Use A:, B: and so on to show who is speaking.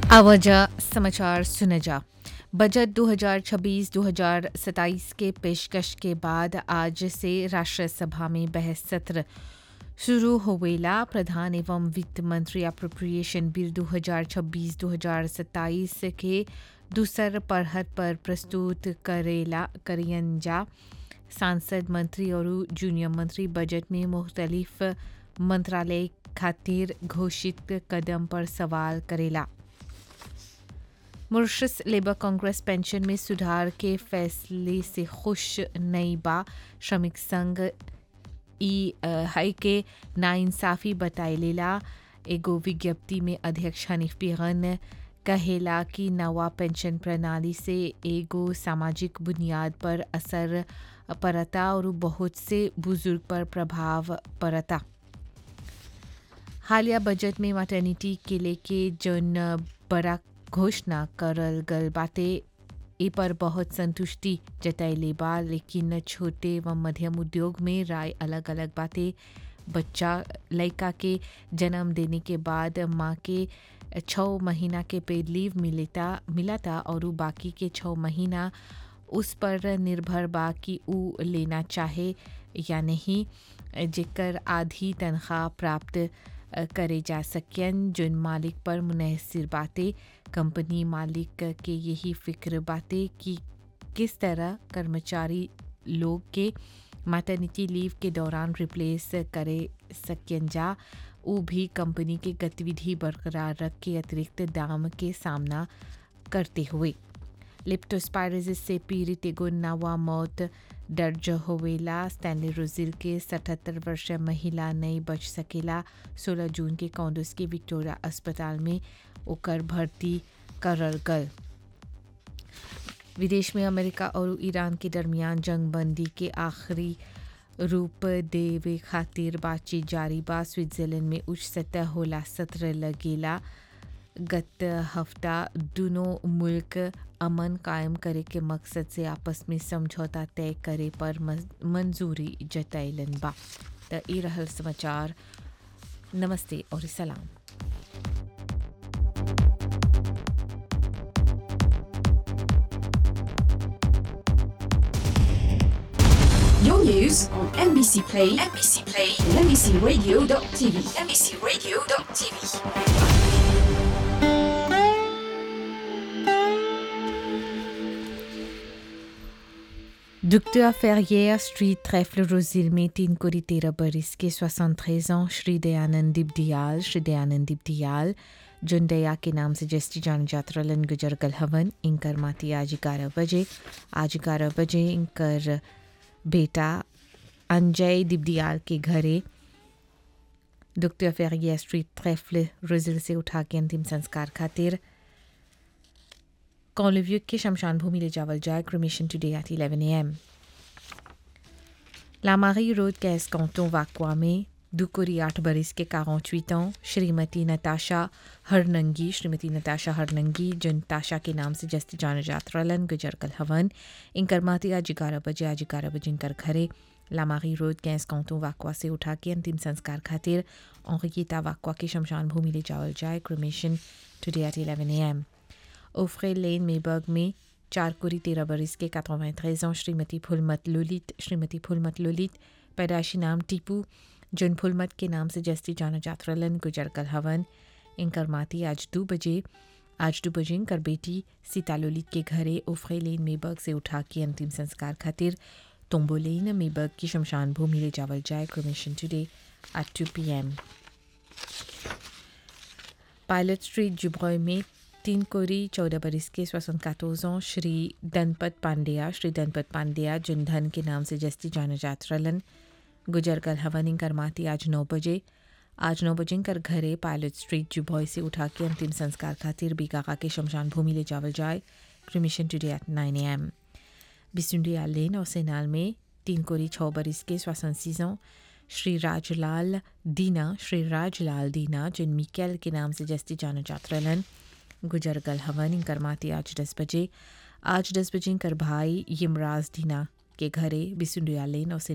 A: आवाजा समाचार सुने जा बजट 2026-2027 के पेशकश के बाद आज से राष्ट्रीय सभा में बहस सत्र शुरू होवेला प्रधान एवं वित्त मंत्री अप्रोप्रिएशन बिल 2026-2027 के दूसर पढ़त पर प्रस्तुत करेला करियन जा सांसद मंत्री और जूनियर मंत्री बजट में मुख्तलिफ मंत्रालय खातिर घोषित कदम पर सवाल करेला मुर्शस लेबर कांग्रेस पेंशन में सुधार के फैसले से खुश नहीं बा श्रमिक संघ ई है के नाइंसाफी बताइलेला एगो विज्ञप्ति में अध्यक्ष हनीफ बेगन कहेला कि नवा पेंशन प्रणाली से एगो सामाजिक बुनियाद पर असर पड़ता और बहुत से बुजुर्ग पर प्रभाव पड़ता हालिया बजट में मैटर्निटी के लेके जौन बड़ा घोषणा करल गल बाटे ए पर बहुत संतुष्टि जतैले बा लेकिन छोटे व मध्यम उद्योग में राय अलग अलग बातें बच्चा लड़का के जन्म देने के बाद माँ के छः महीना के पेड लीव मिलेता मिलाता और उ बाकी के छः महीना उस पर निर्भर बा कि उ लेना चाहे या नहीं जेकर आधी तनख्वाह प्राप्त करे जा सकन जिन मालिक पर मुनहसर बातें कंपनी मालिक के यही फिक्र बातें कि किस तरह कर्मचारी लोग के मैटर्निटी लीव के दौरान रिप्लेस करे सकन जा वो भी कंपनी के गतिविधि बरकरार रख के अतिरिक्त दाम के सामना करते हुए लिप्टोस्पायरोसिस से पीड़ित एगो नवा मौत दर्ज होवेला स्टैनली रोजिल के सतहत्तर वर्षीय महिला नहीं बच सकेला 16 जून के कॉन्डोस के विक्टोरिया अस्पताल में ओकर भर्ती करल गल विदेश में अमेरिका और ईरान के दरमियान जंग बंदी के आखिरी रूप देवे खातिर बातचीत जारी बा स्विट्जरलैंड में उच्च सतह होला सत्र लगेला गत हफ्ता दोनों मुल्क अमन कायम करे के मकसद से आपस में समझौता तय करे पर मंजूरी जतैलन बा त ई रहल समाचार नमस्ते और सलाम
B: Your news on NBC Play, NBC Play, and NBCRadio.tv, NBCRadio.tv.
A: Docteur Ferrière, Street Trèfle Rosil में तीन कोरी तेरह बरिस के 73 ans श्री दयानंद दिब्दियाल श्री दयानंद दिब्दियाल जुन दया के नाम से जस्टी जान जात्रा लन गुजर गल हवन इंकर माती आज ग्यारह बजे आज ग्यारह बजे इंकर बेटा अंजय दिब्दियाल के घरे डॉक्टर फेरिया स्ट्रीट ट्रेफल रोजिल से उठा के अंतिम संस्कार खातिर कॉलिव्यूक के शमशान भूमि ले जावल जाए क्रोमेशन टुडे एट 11 एम लामारी रोड कैस कांटों वाकवा में दुकुरी आठ बरिस के 48 ans श्रीमती नताशा हरनंगी श्रीमती नताशा हरनंगी जिन ताशा के नाम से जस्ती जान जात्रलन गुजर कल हवन इनकर माती आज ग्यारह बजे आज ग्यारह बजे इनकर घरे लामारी रोड गैस कांटों वाकवा से उठा के अंतिम संस्कार खातिर औगीता वाकवा के शमशान भूमि ले जावल जाए क्रोमेशन टुडे एट 11 एम ओफ्रे लेन मेबर्ग में चार कुरी तेरह बरिस के 93 ans श्रीमती फुलमत लुलित श्रीमती फुलमत लुलित पैदाशी नाम टीपू जुन फुलमत के नाम से जस्ती जाना जात्रलन गुजर कल हवन इनकर माती आज दो बजे आज दो बजे इनकर बेटी सीता ललित के घरे ओफ्रे लेन मेबर्ग से उठा के अंतिम संस्कार खातिर तोम्बोलेन मेबर्ग की शमशान भूमि ले जावल जाए cremation today at two P M pilot street जुब्रॉय में तीन कोरी चौदह बरिस के स्वसन कातोजों श्री दनपत पांड्या श्री दनपत पांड्या जिन धन के नाम से जस्ती जाना जात्रलन गुजर कल हवन कर माती आज नौ बजे आज नौ बजे कर घरे पायलट स्ट्रीट जुबॉय से उठा के अंतिम संस्कार खातिर बीकाका के शमशान भूमि ले जावल जाए cremation today at nine A M बिसुंडिया लेन और सेनाल में तीन कोरी छः बरिस के स्वसन सीजों श्री राजलाल दीना श्री राजलाल दीना जिन मिकेल के नाम से जस्ती जाना जात्रलन गुजर गल हवन इनकर माती आज दस बजे आज दस बजे इनकर भाई यमराज दीना के घरे बिसुंडिया लेन और